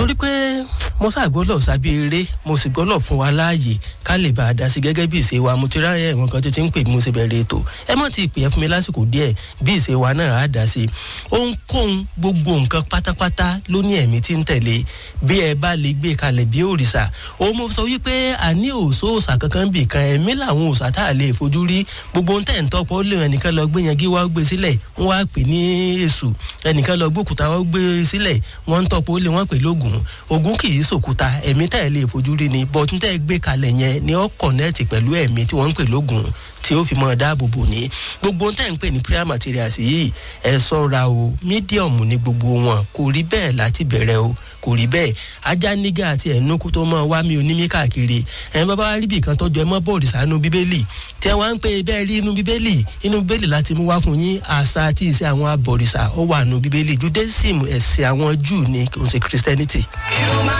torí pé mo ṣàgbọ́lọ̀ sábí eré mo sì gbọ́lọ̀ fún wa láàyè ká lè bá a dá sí gẹ́gẹ́ bí ìṣe wa mo ti ráyè ẹ̀wọ̀n kan tó ti ń pè bí mo ṣe bẹ̀rẹ̀ ètò ẹ mọ̀ ti pè é fún mi lásìkò díẹ̀ bí ìṣe wa náà á dá sí ohunkóhun gbogbo nǹkan pátápátá ló ní ẹ̀mí tí ń tẹ̀lé bí ẹ bá lè gbé kalẹ̀ bí òrìṣà òun mo sọ wípé àní òṣó òṣà kankan bì kan ẹ̀mí làwọn òṣà tá a lè fojú rí gbogbo ń tẹ̀ ń tọ́pọ̀ ó lè ẹnìkan lọ gbé yangi wá gbé sílẹ̀ wọ́n wá pè ní èṣù ẹnìkan lọ gbókùtà wá gbé sílẹ̀ wọ́n ń tọ́pọ̀ ó lè wọ́n pè lógun ogun kì í sòkúta ẹ̀mí tá ẹ̀ lè fojú rí ni bọ́tún tẹ́ gbé kalẹ̀ yẹn ni ó kọ̀nẹ́ẹ̀tì pẹ̀lú ẹ̀mí tí wọ́n ń pè lógun tí ó fi mọ dáàbò bò ní gbogbo tẹ́ ń pè ní prayer materials yìí ẹ sọ́ra o mídíọ̀mù ni gbogbo wọn kò rí bẹ́ẹ̀ láti bẹ̀rẹ̀ o kò rí bẹ́ẹ̀ ajá nígà àti ẹ̀nukú tó mọ wá mi onímí káàkiri ẹ̀ bàbá wa rí bì kan tọ́jú ẹ mọ́ bọ́ọ̀lù sánú bíbélì tí ẹ wá ń pè bẹ́ẹ̀ rí inú bíbélì inú bíbélì láti mú wá fún yín àṣà àti ìṣe àwọn abọ̀rìṣà ó wà nù bíbélì judaism ẹ̀sìn àwọn júù ní kò ń ṣe christianity. Irun máa